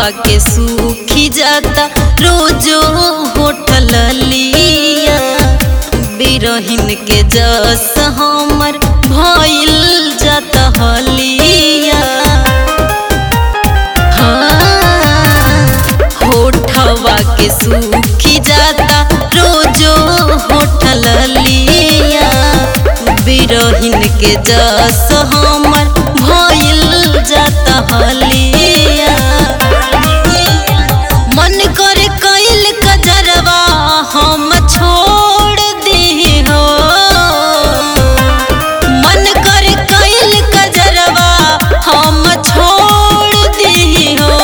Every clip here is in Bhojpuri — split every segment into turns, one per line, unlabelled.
होठवा के सूखी जाता रोजो होठल लिया बिरहिन के जस हमर भइल जाता हलिया हाँ, होठवा के सूखी जाता रोजो होठल लिया बिरहिन के जस हमर भइल जाता हलिया मन करे कैल कजरवा हम छोड़ दी हो मन करे कैल कजरवा हम छोड़ दी हो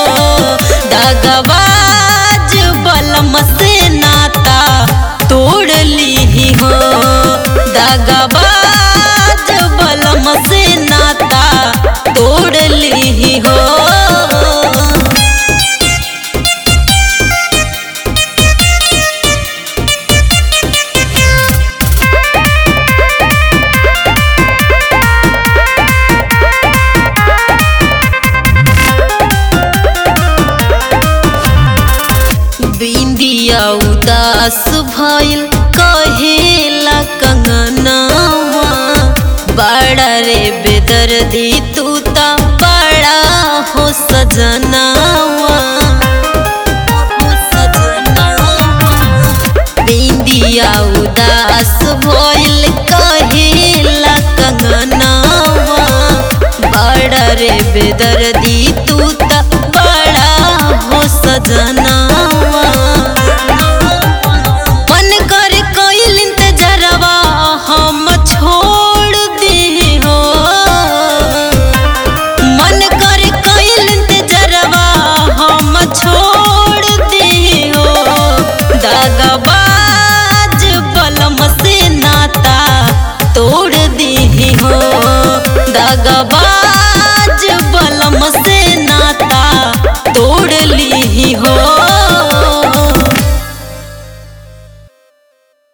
दगबाज बलम से नाता तोड़ ली हो दगबाज बलम से नाता तोड़ ली हो बिंदिया उदास भइल कहेला कंगनवा बड़ा रे बेदर्दी तू ता बड़ा हो सजनवा हो सजनवा। बिंदिया उदास भइल कहेला कंगनवा बड़ा रे बेदर्दी तू ता बड़ा हो सजना